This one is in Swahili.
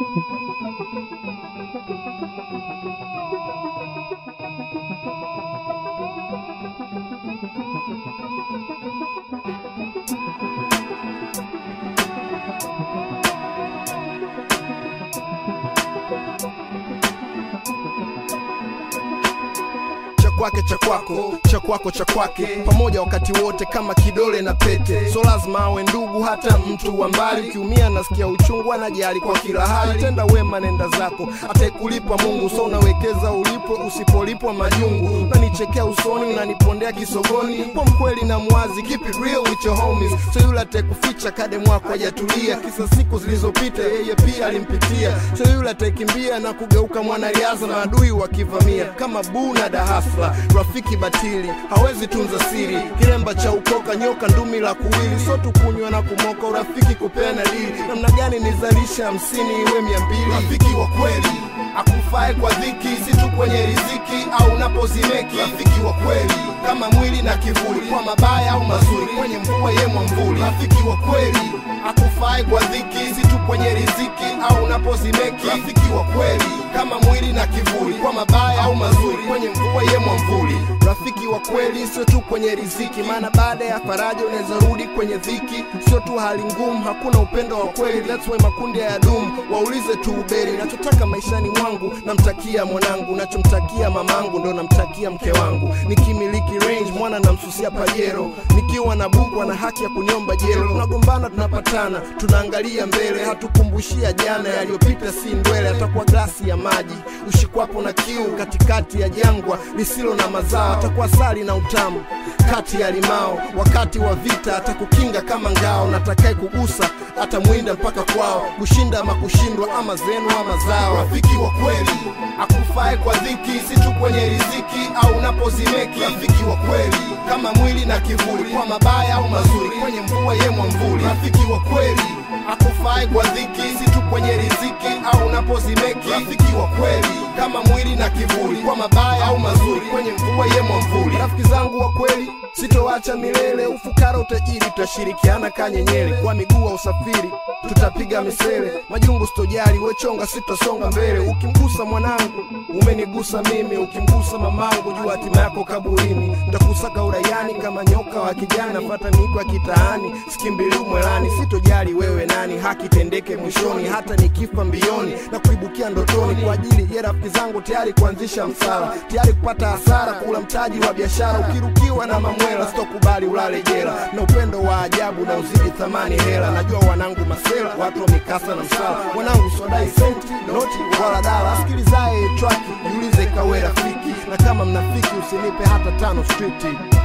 cha kwake cha kwako cha kwako cha kwake pamoja wakati wote kama kidole na pete so lazima awe ndugu hata mtu wa mbali ukiumia nasikia uchungu anajali kwa kila hali tenda wema nenda zako ataikulipa mungu so unawekeza ulipo usipolipwa majungu unanichekea usoni unanipondea kisogoni kwa mkweli na mwazi keep it real with your homies so yule ataikuficha kade mwako hajatulia kisa siku zilizopita yeye pia alimpitia so yule ataikimbia na kugeuka mwanariadha na adui wakivamia kama buu na dahasla rafiki batili hawezi tunza siri kilemba cha ukoka nyoka ndumi la kuwili so tukunywa na kumoka urafiki kupeana dili namna gani nizalisha hamsini iwe mia mbili rafiki wa kweli akufae kwa dhiki si tu kwenye riziki au unapozimeki rafiki wa kweli kama mwili na kivuli kwa mabaya au mazuri kwenye mvua ye mwamvuli rafiki wa kweli akufae kwa dhiki si tu kwenye riziki au unapozimeki rafiki wa kweli kama mwili na kivuli kwa mabaya au mazuri kwenye mvua ye mwamvuli rafiki wa kweli sio tu kwenye riziki maana baada ya faraja unaweza rudi kwenye dhiki sio tu hali ngumu hakuna upendo wa kweli that's why makundi ya dumu waulize tu uberi nachotaka maishani mwangu namtakia mwanangu nachomtakia mamangu ndo namtakia mke wangu nikimiliki range mwana namsusia pajero nikiwa na bukwa na haki ya kunyomba jelo tunagombana tunapatana tunaangalia mbele hatukumbushia jana yaliyopita si ndwele atakuwa glasi ya maji ushikwapo na kiu katikati ya jangwa lisilo na mazao atakuwa sali na utamu kati ya limao wakati wa vita atakukinga kama ngao natakaye kugusa atamwinda mpaka kwao kushinda ama kushindwa ama zenu ama zao rafiki wa kweli akufae kwa dhiki si tu kwenye riziki au unapozimeki rafiki wa kweli kama mwili na kivuli kwa mabaya au mazuri kwenye mvua ye mwamvuli rafiki wa kweli akufae kwa dhiki si tu kwenye riziki au unapozimeki rafiki wa kweli kama mwili na kivuli kwa mabaya au mazuri kwenye mvua ye mwamvuli rafiki zangu wa kweli sitoacha milele ufukara utajiri tutashirikiana kanyenyele kwa miguu wa usafiri tutapiga misele majungu sitojali wechonga sitasonga mbele ukimgusa mwanangu umenigusa mimi ukimgusa mamangu jua hatima yako kaburini ntakusaka uraiani kama nyoka wa kijana fata miko ya kitaani sikimbili mwelani sitojali wewe nani haki tendeke mwishoni hata nikifa mbioni na kuibukia ndotoni kwa ajili ya rafiki zangu tayari kuanzisha msala tayari kupata hasara kula mtaji wa biashara ukirukiwa na mamwela sitokubali ulale jela na upendo wa ajabu na uzidi thamani hela najua wanangu masela watu wa mikasa na msala wanangu swadai senti noti wala dala sikilizaye traki jiulize kawe rafiki na kama mnafiki usinipe hata tano striti